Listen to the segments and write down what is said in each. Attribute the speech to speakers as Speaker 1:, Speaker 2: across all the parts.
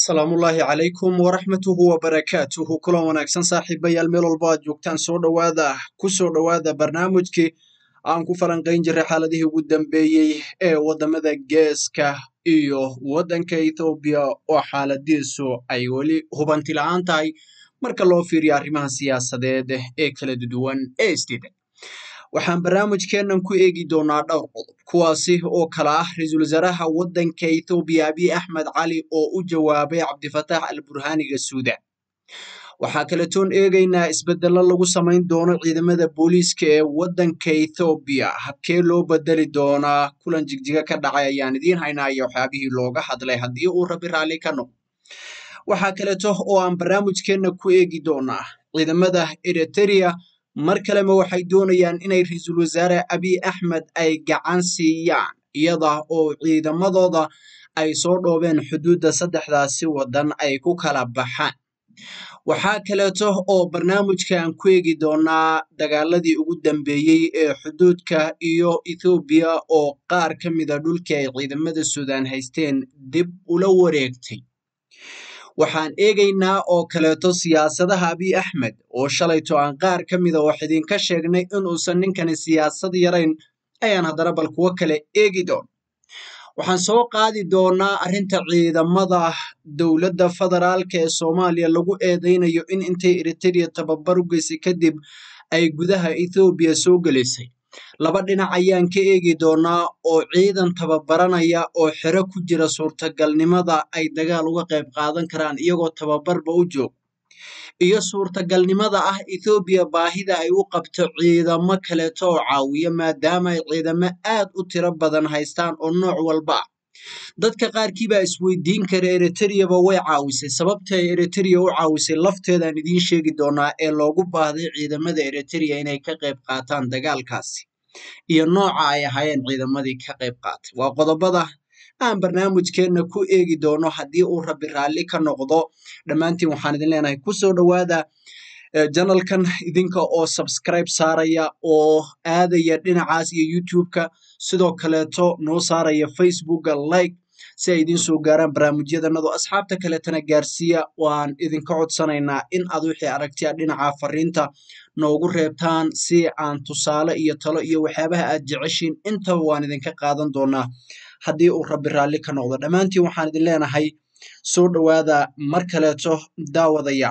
Speaker 1: salaamullaahi calaykum waraxmatuhu wabarakaatuhu kulan wanaagsan saaxiibayaal meel walba aad joogtaan soo dhowaada ku soo dhowaada barnaamijkii aan ku falanqayn jiray xaaladihii ugu dambeeyey ee waddamada geeska iyo waddanka ethoobiya oo xaaladiisu ay weli hubanti la-aan tahay marka loo fiiriyo arrimaha siyaasadeed ee kala duwan ee isdiidan waxaan barnaamijkeennan ku eegi doonaa dhowr qodob kuwaasi oo kala ah ra-iisul wasaaraha waddanka ethoobiya abiy axmed cali oo u jawaabay cabdifataax al burhaaniga suudan waxaa kaletoon eegaynaa isbedello lagu samayn doono ciidamada booliiska ee waddanka ethoobiya habkee loo bedeli doonaa kulan jigjiga ka dhacay ayaan idiin haynaa iyo waxyaabihii looga hadlay haddii uu rabi raalli ka noqdo waxaa kaleeto oo aan barnaamijkeenna ku eegi doonaa ciidamada eriteria mar kalema waxay doonayaan inay ra-iisul wasaare abiy axmed ay gacan siiyaan iyada oo ciidamadooda ay soo dhoobeen xuduudda saddexdaasi waddan ay ku kala baxaan waxaa kaleeto oo barnaamijka aan ku eegi doonaa dagaaladii ugu dambeeyey ee xuduudka iyo ethoobiya oo qaar ka mida dhulkii ay ciidamada suudaan haysteen dib ula wareegtay waxaan eegaynaa oo kaleeto siyaasadaha abiy axmed oo shalayto aan qaar ka mida wax idinka sheegnay inuusan ninkani siyaasad yarayn ayaan haddana bal kuwo kale eegi doona waxaan soo qaadi doonaa arrinta ciidamada dowladda federaalka ee soomaaliya lagu eedeynayo in intay eriteria tababar u geysay kadib ay gudaha ethoobiya soo gelisay laba dhinac ayaan ka eegi doonaa oo ciidan tababaranaya oo xero ku jira suurtagalnimada ay dagaal uga qayb qaadan karaan iyagoo tababarba u jooga iyo suurtagalnimada ah ethoobiya baahida ay u qabto ciidamo kaleeto oo caawiya maadaama ay ciidamo aad u tiro badan haystaan oo nooc walba ah dadka qaarkii baa isweydiin kara eriteriaba way caawisay sababta ay eriteria u caawisay lafteedaan idiin sheegi doonaa ee loogu baahday ciidamada eriteria inay ka qayb qaataan dagaalkaasi iyo nooca ay ahaayeen ciidamadii ka qayb qaatay waa qodobada aan barnaamijkeenna ku eegi doono haddii uu rabi raalli ka noqdo dhammaantiin waxaan idin leenahay kusoo dhowaada janalkan idinka oo subscribe saaraya oo aadaya dhinacaas iyo youtube-ka sidoo kaleeto noo saaraya facebooka like si ay idiin soo gaaraan barnaamijyadanadu asxaabta kaleetana gaarsiiya waan idinka codsanaynaa in aad wixii aragtiya dhinaca fariinta noogu reebtaan si aan tusaale iyo talo iyo waxyaabaha aad jeceshiin intaba waan idinka qaadan doonaa haddii uu rabi raalli ka noqdo dhammaantiin waxaan idin leenahay soo dhowaada mar kaleeto daawadaya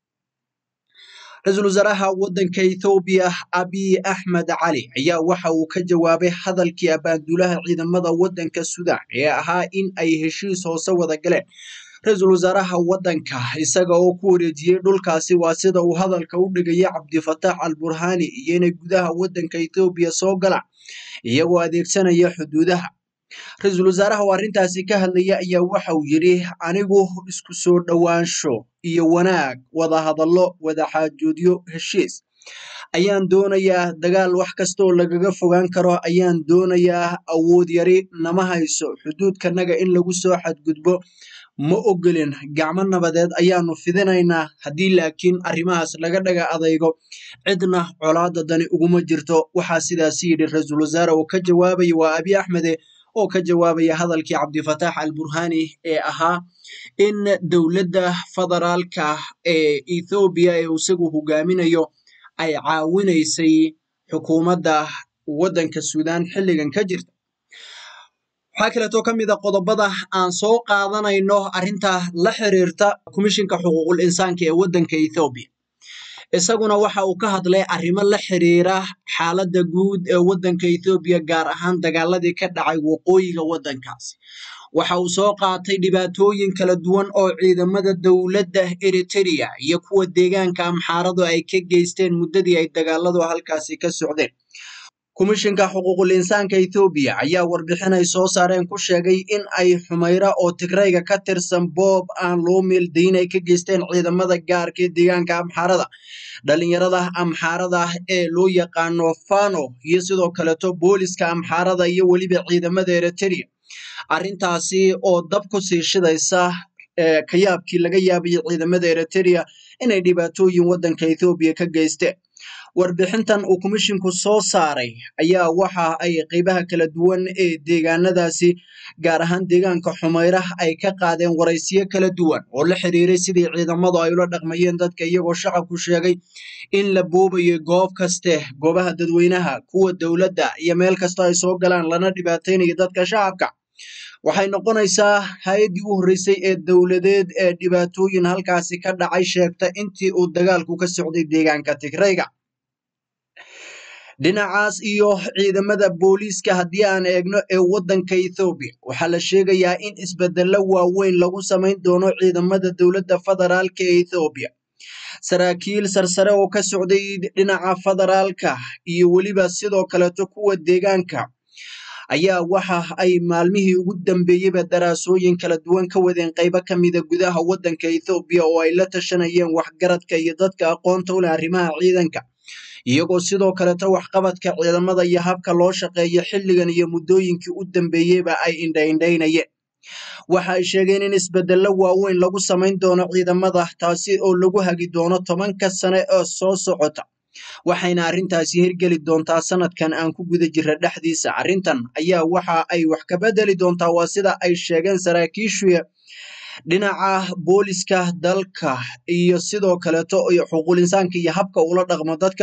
Speaker 1: ra-iisul wasaaraha waddanka ethoobiya abiy axmed cali ayaa waxa uu ka jawaabay hadalkii abaanduulaha ciidamada waddanka suudaan ee ahaa in ay heshiis hoose wada galeen ra-iisul wasaaraha waddanka isaga oo ku wareejiyey dhulkaasi waa sida uu hadalka u dhigaya cabdifataax al burhaani iyo inay gudaha waddanka ethoobiya soo galaan iyagoo adeegsanaya xuduudaha ra-iisul wasaaraha oo arrintaasi ka hadlaya ayaa waxa uu yidhi anigu isku soo dhowaansho iyo wanaag wada hadallo wada xaajoodyo heshiis ayaan doonayaa dagaal wax kastaoo lagaga fogaan karo ayaan doonayaa awood yari nama hayso xuduudkanaga in lagu soo xadgudbo ma ogolin gacmo nabadeed ayaanu fidinaynaa haddii laakiin arrimahaas laga dhaga adaygo cidna colaada dani uguma jirto waxaa sidaasi yidhi ra-iisul wasaare oo ka jawaabaya waa abiy axmede oo ka jawaabaya hadalkii cabdifataax al burhaani ee ahaa in dowladda federaalka ee ethoobiya ee isagu hogaaminayo ay caawinaysay xukuumadda waddanka suudaan xilligan ka jirta waxaa kaleetoo ka mid a qodobada aan soo qaadanayno arrinta la xiriirta komishinka xuquuqul insaanka ee waddanka ethoobiya isaguna waxa uu ka hadlay arrimo la xiriira xaaladda guud ee waddanka ethoobiya gaar ahaan dagaaladii ka dhacay waqooyiga waddankaasi waxa uu soo qaatay dhibaatooyin kala duwan oo ciidamada dowladda eriteria iyo kuwa deegaanka amxaaradu ay ka geysteen muddadii ay dagaaladu halkaasi ka socdeen komishinka xuquuqul insaanka ethoobiya ayaa warbixin ay soo saareen ku sheegay in ay xumayra oo tigrayga ka tirsan boob aan loo meeldayin ay ka geysteen ciidamada gaarka ee deegaanka amxaarada dhalinyarada amxaarada ee loo yaqaano fano iyo sidoo kaleeto booliska amxaarada iyo weliba ciidamada eriteria arrintaasi oo dab ku sii shidaysa kayaabkii laga yaabayay ciidamada eriteria inay dhibaatooyin waddanka ethoobiya ka geysteen warbixintan uu komishinku soo saaray ayaa waxa ay qeybaha kala duwan ee deegaanadaasi gaar ahaan deegaanka xumayra ay ka qaadeen waraysiyo kala duwan oo la xiriiray sidii ciidamadu ay ula dhaqmayeen dadka iyagoo shacabku sheegay in la boobayo goob kaste goobaha dadweynaha kuwa dowladda iyo meel kasta ay soo galaan lana dhibaateynayo dadka shacabka waxay noqonaysaa hay-addii u horreysay ee dowladeed ee dhibaatooyin halkaasi ka dhacay sheegta intii uu dagaalku ka socday deegaanka tigrayga dhinacaas iyo ciidamada booliiska haddii aan eegno ee waddanka ethoobiya waxaa la sheegayaa in isbedello waaweyn lagu samayn doono ciidamada dowladda federaalka ee ethoobiya saraakiil sarsare oo ka socday dhinaca federaalka iyo weliba sidoo kaleeto kuwa deegaanka ayaa waxa ay maalmihii ugu dambeeyeyba daraasooyin kala duwan ka wadeen qaybo ka mida gudaha waddanka ethoobiya oo ay la tashanayeen waxgaradka iyo dadka aqoonta u leh arrimaha ciidanka iyagoo sidoo kaleto waxqabadka ciidamada iyo habka loo shaqeeyo xilligan iyo muddooyinkii u dambeeyeyba ay indhaindhaynayeen waxa ay sheegeen in isbedello waaweyn lagu samayn doono ciidamada taasi oo lagu hagi doono tobanka sane ee soo socota waxayna arrintaasi hirgeli doontaa sanadkan aan ku guda jira dhexdiisa arrintan ayaa waxa ay wax ka bedeli doontaa waa sida ay sheegeen saraakiishu dhinaca booliska dalka iyo sidoo kaleeto xuquuqul insaanka iyo habka ula dhaqmo dadka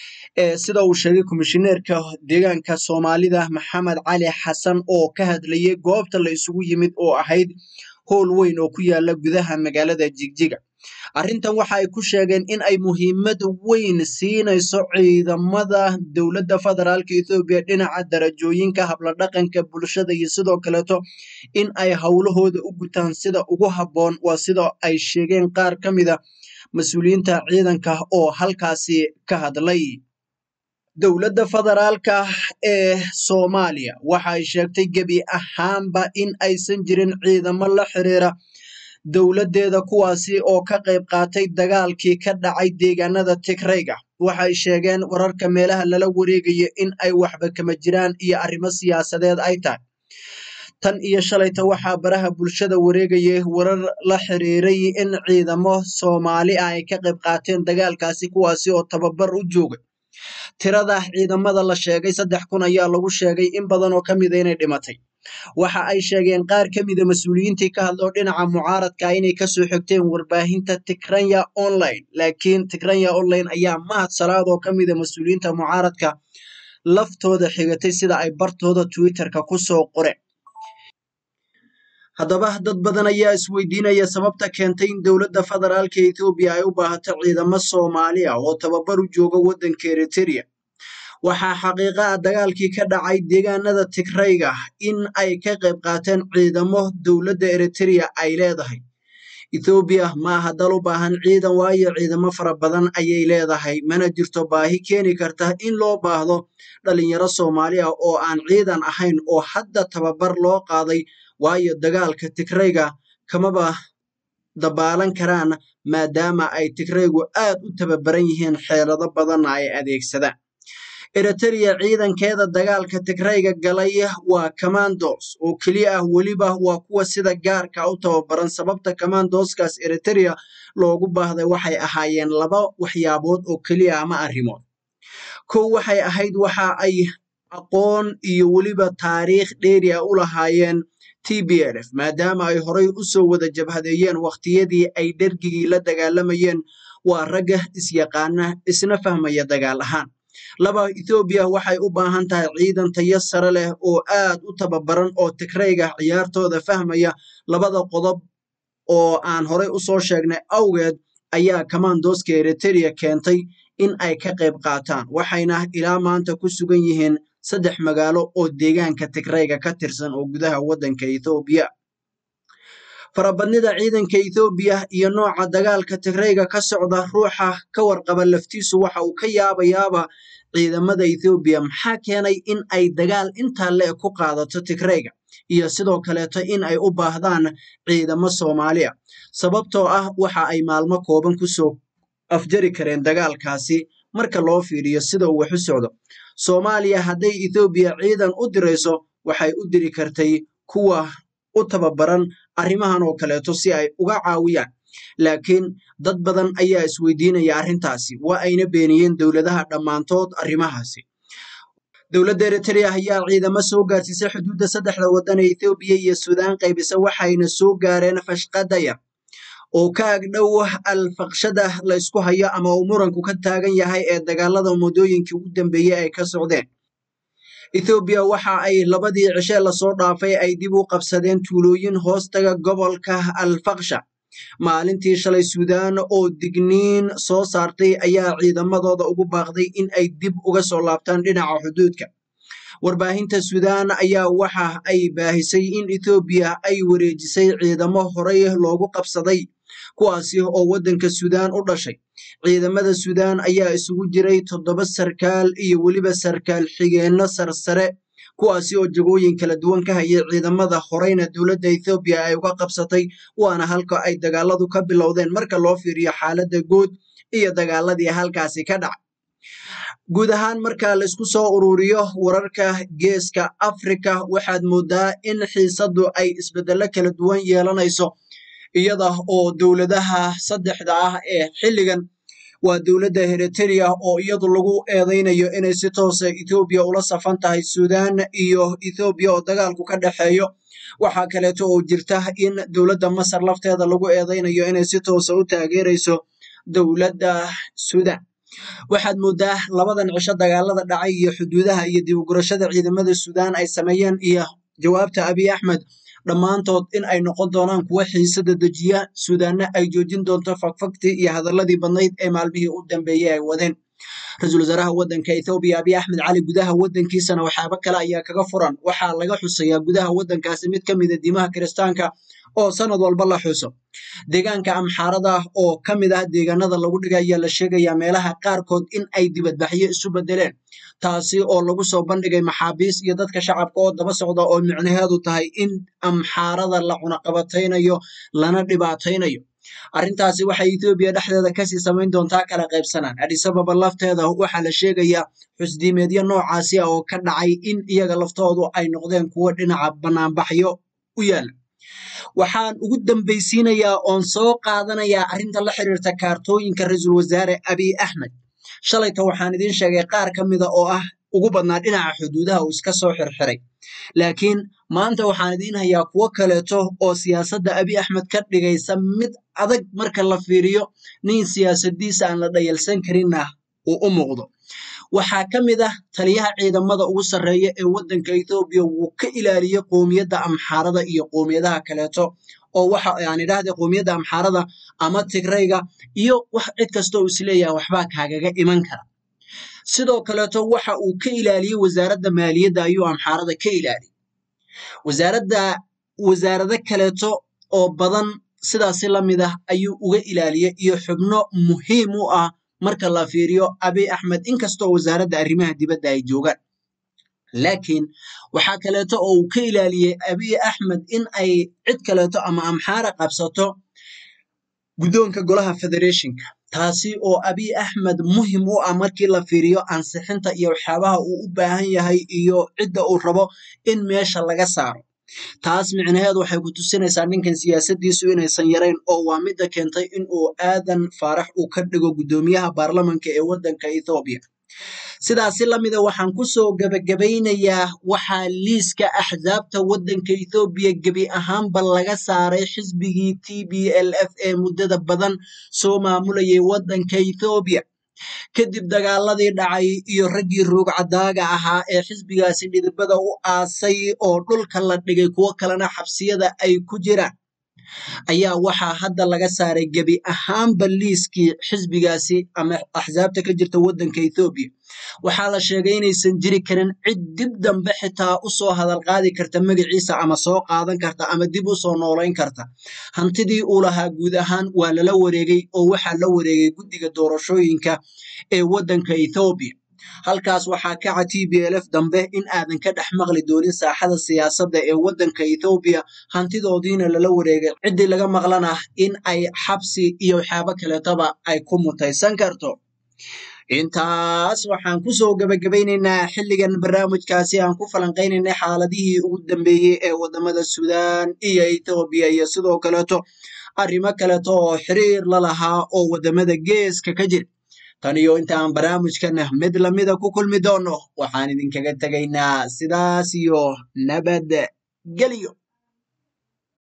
Speaker 1: sida uu sheegay komishineerka deegaanka soomaalida maxamed cali xasan oo ka hadlayay goobta la isugu yimid oo ahayd howl weyn oo ku yaala gudaha magaalada jigjiga arrintan waxa ay ku sheegeen in ay muhiimad weyn siinayso ciidamada dowladda federaalka ethoobiya dhinaca darajooyinka habladhaqanka bulshada iyo sidoo kaleeto in ay howlahooda u gutaan sida ugu habboon waa sida ay sheegeen qaar ka mida mas-uuliyiinta ciidanka oo halkaasi ka hadlay dowladda federaalka ee soomaaliya waxa ay sheegtay gebi ahaanba in aysan jirin ciidamo la xiriira dowladdeeda kuwaasi oo ka qayb qaatay dagaalkii ka dhacay deegaanada tigrayga waxay sheegeen wararka meelaha lala wareegayo in ay waxba kama jiraan iyo arrimo siyaasadeed ay tahay tan iyo shalayta waxaa baraha bulshada wareegayay warar la xiriiray in ciidamo soomaali ah ay ka qayb qaateen dagaalkaasi kuwaasi oo tababar u joogay tirada ciidamada la sheegay saddex kun ayaa lagu sheegay in badan oo ka mida inay dhimatay waxa ay sheegeen qaar ka mida mas-uuliyiintii ka hadloo dhinaca mucaaradka inay kasoo xigteen warbaahinta tigranya online laakiin tigranya online ayaa mahad salaad oo ka mida mas-uuliyiinta mucaaradka laftooda xigatay sida ay bartooda twitterka kusoo qoreen haddaba dad badan ayaa isweydiinaya sababta keentay in dowladda federaalka ethoobiya ay u baahato ciidamo soomaali ah oo tababar u jooga waddanka eriteria waxaa xaqiiqa ah dagaalkii ka dhacay deegaanada tigrayga in ay ka qayb qaateen ciidamo dowladda eriteria ay leedahay ethoobiya ma aha dal u baahan ciidan waayo ciidamo fara badan ayay leedahay mana jirto baahi keeni karta in loo baahdo dhalinyaro soomaali ah oo aan ciidan ahayn oo hadda tababar loo qaaday waayo dagaalka tigrayga kamaba dabaalan karaan maadaama ay tigraygu aad u tababaran yihiin xeelado badanna ay adeegsadaan eriteria ciidankeeda dagaalka tigrayga galay waa commandos oo keliya ah weliba waa kuwa sida gaarka u tababaran sababta commandoskaas eriteria loogu baahday waxay ahaayeen laba waxyaabood oo keliya ama arrimood kow waxay ahayd waxa ay aqoon iyo weliba taariikh dheeri ah u lahaayeen t b l f maadaama ay horay u soo wada jabhadeeyeen wakhtiyadii ay dhergigii la dagaalamayeen waa ragga isyaqaana isna fahmaya dagaal ahaan laba ethoobiya waxay u baahan tahay ciidan tayo sare leh oo aad u tababaran oo tigrayga ciyaartooda fahmaya labada qodob oo aan horay u soo sheegnay awgeed ayaa commandoska eriteria keentay in ay ka qayb qaataan waxayna ilaa maanta ku sugan yihiin saddex magaalo oo deegaanka tigrayga ka tirsan oo gudaha waddanka ethoobiya farabadnida ciidanka ethoobiya iyo nooca dagaalka tigrayga ka socda ruuxa ka warqaba laftiisu waxa uu ka yaabayaaba ciidamada ethoobiya maxaa keenay in ay dagaal intaa le ku qaadato tigrayga iyo sidoo kaleeto in ay u baahdaan ciidamo soomaaliya sababtoo ah waxa ay maalmo kooban kusoo afjari kareen dagaalkaasi marka loo fiiriyo sida uu wax u socdo soomaaliya hadday ethoobiya ciidan u dirayso waxay u diri kartay kuwa u tababaran arrimahan oo kaleeto si ay uga caawiyaan laakiin dad badan ayaa isweydiinaya arrintaasi waa ayna beeniyeen dowladaha dhammaantood arrimahaasi dowladda eritrea ayaa ciidamo soo gaarsiisay xuduudda saddexda waddan ee ethoobiya iyo suudaan qaybisa waxayna soo gaareen fashqadaya oo ka agdhow alfaqshada la ysku hayo ama uu muranku ka taagan yahay ee dagaalada muddooyinkii ugu dambeeyey ay ka socdeen ethoobiya waxa ay labadii cishe lasoo dhaafay ay dib u qabsadeen tuulooyin hoostaga gobolka alfaksha maalintii shalay suudaan oo digniin soo saartay ayaa ciidamadooda ugu baaqday in ay dib uga soo laabtaan dhinaca xuduudka warbaahinta suudaan ayaa waxa ay baahisay in ethoobiya ay wareejisay ciidamo horey loogu qabsaday kuwaasi oo waddanka suudaan u dhashay ciidamada suudaan ayaa isugu jiray toddoba sarkaal iyo weliba sarkaal xigeenno sarsare kuwaasi oo jagooyin kala duwan ka hayay ciidamada horeyna dowladda ethoobiya ay uga qabsatay waana halka ay dagaaladu ka bilowdeen marka loo fiiriyo xaaladda guud iyo dagaaladii halkaasi ka dhacay guud ahaan marka laysku soo ururiyo wararka geeska afrika waxaad moodaa in xiisaddu ay isbeddello kala duwan yeelanayso iyada oo dowladaha saddexda ah ee xilligan waa dowladda eritrea oo iyadu lagu eedeynayo inay si toosa ethoobiya ula safan tahay suudaan iyo ethoobiya oo dagaalku ka dhexeeyo waxaa kaleeto oo jirta in dowladda masar lafteeda lagu eedeynayo inay si toosa u taageerayso dowladda suudaan waxaad moodaa labadan cisho dagaalada dhacay iyo xuduudaha iyo dib ugurashada ciidamada suudaan ay sameeyeen iyo jawaabta abiy axmed dhammaantood in ay noqon doonaan kuwa xiisada dejiya suudaanna ay joojin doonto fagfagtii iyo hadaladii badnayd ee maalmihii u dambeeyey ay wadeen ra-iisul wasaaraha waddanka ethoobiya abiy axmed cali gudaha waddankiisana waxyaabo kale ayaa kaga furan waxaa laga xusayaa gudaha waddankaasi mid ka mida diimaha kiristaanka oo sanad walba la xuso deegaanka amxaarada oo ka mid ah deegaanada lagu dhigay ayaa la sheegayaa meelaha qaarkood in ay dibadbaxyo isu bedeleen taasi oo lagu soo bandhigay maxaabiis iyo dadka shacabka oo daba socda oo micnaheedu tahay in amxaarada la cunaqabataynayo lana dhibaataynayo arrintaasi waxay ethoobiya dhexdeeda kasii samayn doontaa kala qaybsanaan adisababa lafteeda waxaa la sheegayaa xusdiimeedyo noocaasi ah oo ka dhacay in iyaga laftoodu ay noqdeen kuwo dhinaca banaanbaxyo u yaala waxaan ugu dambaysiinayaa oon soo qaadanayaa arrinta la xiriirta kaartooyinka ra-iisul wasaare abiy axmed shalayta waxaan idiin sheegay qaar ka mida oo ah ugu badnaa dhinaca xuduudaha uu iska soo xirxiray laakiin maanta waxaan idiin hayaa kuwo kaleeto oo siyaasadda abiy axmed ka dhigaysa mid adag marka la fiiriyo nin siyaasadiisa aan la dhayalsan karinna uu u muuqdo waxaa ka mid ah taliyaha ciidamada ugu sarreeya ee waddanka ethoobiya wuu ka ilaaliyey qoomiyadda amxaarada iyo qoomiyadaha kaleeto oo waxa aan idhaahday qoomiyadda amxaarada ama tigrayga iyo wax cid kasta uu isleeyahay waxbaa kaagaga iman kara sidoo kaleeto waxa uu ka ilaaliyey wasaaradda maaliyadda ayuu amxaarada ka ilaaliyey wasaaradda wasaarado kaleeto oo badan sidaasi la mid ah ayuu uga ilaaliyey iyo xubno muhiim u ah marka la fiiriyo abiy axmed inkastoo wasaaradda arrimaha dibadda ay joogaan laakiin waxaa kaleeto oo uu ka ilaaliyey abiy axmed in ay cid kaleeto ama amxaara qabsato guddoonka golaha federationka taasi oo abiy axmed muhim u ah markii la fiiriyo ansixinta iyo waxyaabaha uu u baahan yahay iyo cidda uu rabo in meesha laga saaro taas micnaheedu waxay ku tusinaysaa ninkan siyaasaddiisu inaysan yarayn oo waa midda keentay in uu aadan faarax uu ka dhigo guddoomiyaha baarlamanka ee waddanka ethoobiya sidaasi lamida waxaan kusoo gebagabaynayaa waxaa liiska axsaabta waddanka ethoobiya gebi ahaanba laga saaray xisbigii t b l f ee muddada badan soo maamulayay waddanka ethoobiya kadib dagaaladii dhacay iyo raggii ruugcadaaga ahaa ee xisbigaasi dhidibada u aasay oo dhulka la dhigay kuwo kalena xabsiyada ay ku jiraan ayaa waxaa hadda laga saaray gebi ahaanba liiskii xisbigaasi ama axsaabta ka jirta waddanka ethoobiya waxaa la sheegay inaysan jiri karin cid dib dambe xitaa usoo hadal qaadi karta magaciisa ama soo qaadan karta ama dib usoo noolayn karta hantidii uu lahaa guud ahaan waa lala wareegay oo waxaa la wareegay guddiga doorashooyinka ee waddanka ethoobiya halkaas waxaa kaca t b l f dambe in aadan ka dhex maqli doonin saaxada siyaasadda ee waddanka ethoobiya hantidoodiina lala wareegay ciddii laga maqlana in ay xabsi iyo waxyaabo kaleetaba ay ku mutaysan karto intaas waxaan kusoo gebagabaynaynaa xilligan barnaamijkaasi aan ku falanqaynaynay xaaladihii ugu dambeeyey ee wadamada suudaan iyo ethoobiya iyo sidoo kaleeto arrimo kaleeto oo xiriir la lahaa oo waddamada geeska ka jira tan iyo inta aan barnaamijkan mid lamida ku kulmi doono waxaan idinkaga tegaynaa sidaas iyo nabad geliyo